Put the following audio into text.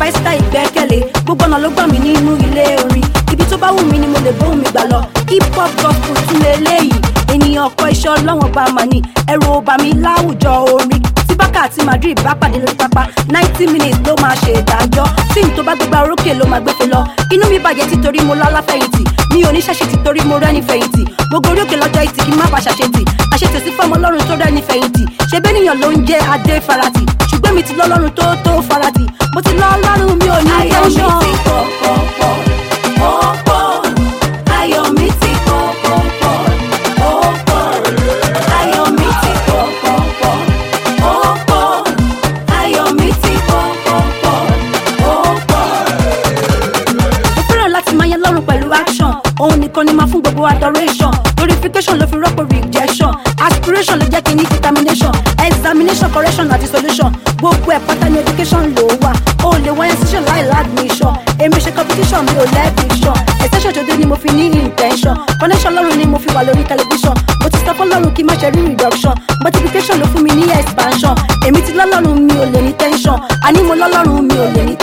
pásítà ìgbẹ́kẹ̀lé gbogbo ọ̀nà ló gbà mí nínú ilé orin ibi tó bá wù mí ni mo lè bóun mi gbà lọ hip hop gospel tún lè léyìí ènìyàn ọkọ iṣẹ́ ọlọ́wọ́n bá mà ní ẹ̀rù ọba mi láwùjọ orin tí bákà àti madrid bá pàdé lórí pápá ninety minutes ló máa ṣe ìdájọ́ tíìmù tó bá gbégbá orókè ló máa gbéfe lọ inú mi bàjẹ́ títorí mo lọ́lá fẹ̀yìntì mi ò ní ṣàṣe títorí mo rẹ́ni fẹ̀yìntì mo gorí òkè lọ́jọ́ ìtì kí n má bàa ṣàṣetì àṣetì sí fọmọ ọlọ́run tó rẹ́ni fẹ̀yìntì ṣe bẹ́nìyàn ló ń jẹ́ adé farati ṣùgbọ́n mi ti lọ́lọ́run tó tó farati mo ti lọ́lọ́run mi ò ní Ayọ̀ mi tẹ́ńṣọ̀n. ti pọ̀ pọ̀ pọ̀ ó pọ̀. Ayọ̀ mi ti pọ̀ pọ̀ pọ̀ ó pọ̀. Ayọ̀ mi ti pọ̀ pọ̀ pọ̀ ó pọ̀. Ayọ̀ mi ti pọ̀ pọ̀ pọ̀ ó pọ̀. mo fẹ́ràn láti máa yẹ lọ́rùn pẹ̀lú action òun nìkan ni máa fún gbogbo adoration glorification ló fi rọ́pò rejection aspiration ló jẹ́ kí n ní determination examination correction àti solution gbogbo ẹ̀ pátá ní education ló wà o lè wáyé session láì ládmission èmi ṣe competition mi ò lẹ́bìṣàn extension tó dé ni mo fi ní intention connection lọ́rùn ni mo fi wà lórí television mo ti sọ fọlọ́run kí n má ṣe rí reduction multiplication ló fún mi ní expansion èmi ti lọ́lọ́run mi ò lè ní tension àní mo lọ́lọ́run mi ò lè ní